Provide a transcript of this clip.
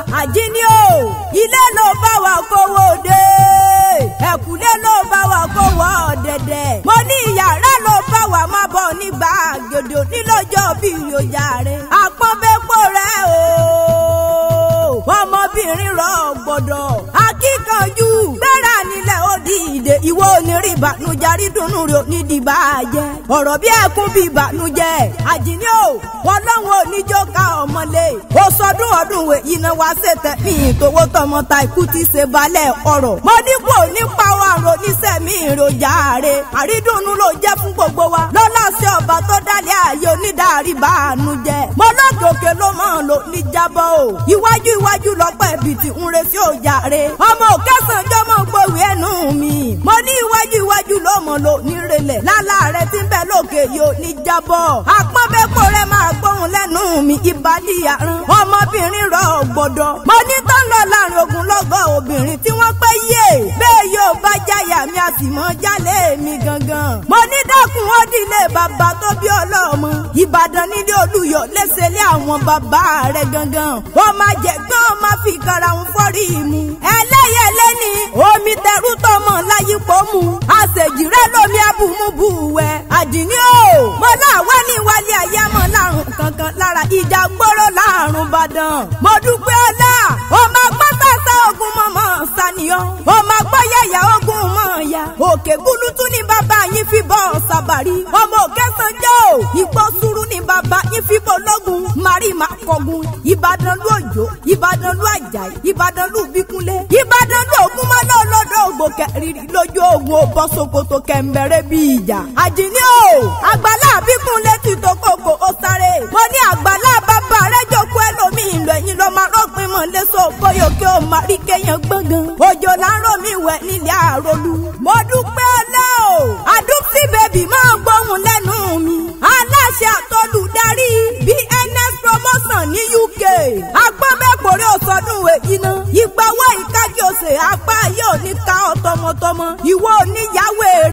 àjíní o ilé ló bá wa kówó dé ẹ̀kúlé ló bá wa kówó ọ̀dẹ̀dẹ̀ mo ní ìyàrá ló bá wa má bọ̀ nígbà gèdè onílọ́jọ́ bí ìyòjà rẹ̀ àpọ́nbẹ́pọ̀ rẹ̀ o ọmọbìnrin rọ gbọ́dọ̀ akíkanjú gbéra nílẹ̀ ó di ìdè ìwọ onírí ìbànújẹ́ dùnú rẹ̀ onídìbà jẹ́ ọ̀rọ̀ bí ẹkún bí ìbànújẹ́ àjìní o ọlọ́run oníjó ká ọmọlé ó sọdún ọdún wẹ̀ iná wá ṣètẹ̀ mí ìtòwó tọmọ ta ikú ti ṣe balẹ̀ ọ̀rọ̀ mo dípò nípa àrùn oníṣẹ́ mi ìròjà rẹ̀ àrídùnnú ló jẹ́ fún gbogbo wa lọ́lá sí ọba tó dálé ayé onídàárí bàánújẹ́ mo lọ́dọ̀kẹ́ ló mọ̀ ló ní jábọ̀ o iwájú iwájú lọ́pọ̀ ẹ̀bì tí ń re sí ọjà rẹ̀ ọmọ òkẹ́sàn jọmọ gbòwé ẹnu mi mo ní iwájú iwájú ló mọ̀ ló ní relẹ̀ lálá rẹ̀ ti ń bẹ lókè yóò ní jábọ̀ àpọ́nbẹ́pọ̀ rẹ̀ máa gbóhùn lẹ́nu mi ìbálí àrùn ọmọbìnrin rọ̀ gbọ́dọ̀ mo ní tó ń lọ láàrin ogun lọ́gọ́ obìnrin tí wọ́n pẹ́ yé bẹ́ẹ̀ yóò bá jáyà mi a sì mọ́ jálé mi gangan mo ní dákun ó dílé bàbá tó bí ọlọ́mọ ìbàdàn nílé olùyọ̀ lẹ́sẹ̀lé àwọn bàbá rẹ̀ gangan wọ́n máa jẹ gbọ́n máa fi kara wọn fọ́rí mu ẹlẹ́yẹlé ni omi tẹrú tọmọ láyípo mu àṣejì rẹ lómi abùmùbù wẹ àdìní o mo láwẹ́ ní wálé ayé mọ́ lárùn kankan lára ìjà gbóró lárùn bàdàn mo dúpẹ́ ọlá ọmọ agbọ́tà sá ogun mọ́mọ́ sàníyàn ọmọ agbọ́yẹ̀yà ogun mọ́ ya òkè gúlútú ní bàbá yín fi bọ́ sàbàrí ọmọ òkè sanjọ́ ò ìgbọ́ sùúrù ní bàbá yín fi bọ́ lọ́gùn mari ma kọ̀gùn ìbàdàn lú òjò ìbàdàn lú àjàyí ìbàdàn lú bíkúnlé ìbàdàn lú ògúnmọ́lá ọlọ́dọ̀ ògbò kẹrìnrì lójú ogun ó bọ́ sokoto kẹ̀mbẹ̀rẹ̀ bí ìjà àjìní o àgbàlá bíkúnlé ti tó kókó ó sáré mo ní àgbàlá bàbá rẹ jókòó ẹlòmíì lọ ẹ̀yìn lọ máa rọ́pin mọ́ lẹ́sọ̀ bóyá kí o máa rí kéèyàn gbọ̀ngàn òjò láńrọ̀ mi wẹ̀ nílẹ̀ àròlù mo dúpẹ́ ọlá o àdúgbò bèbí máa gbóhùn lẹ́nu mi aláṣẹ àtolùdarí bns promotion ní uk agbọ́nbẹ́pọ̀rẹ́ òsọdún èyí náà ìgbàwọ́ ìkájọ́sẹ̀ apá yóò ní ká ọ tọmọtọmọ ìwọ oníyàwó èrè.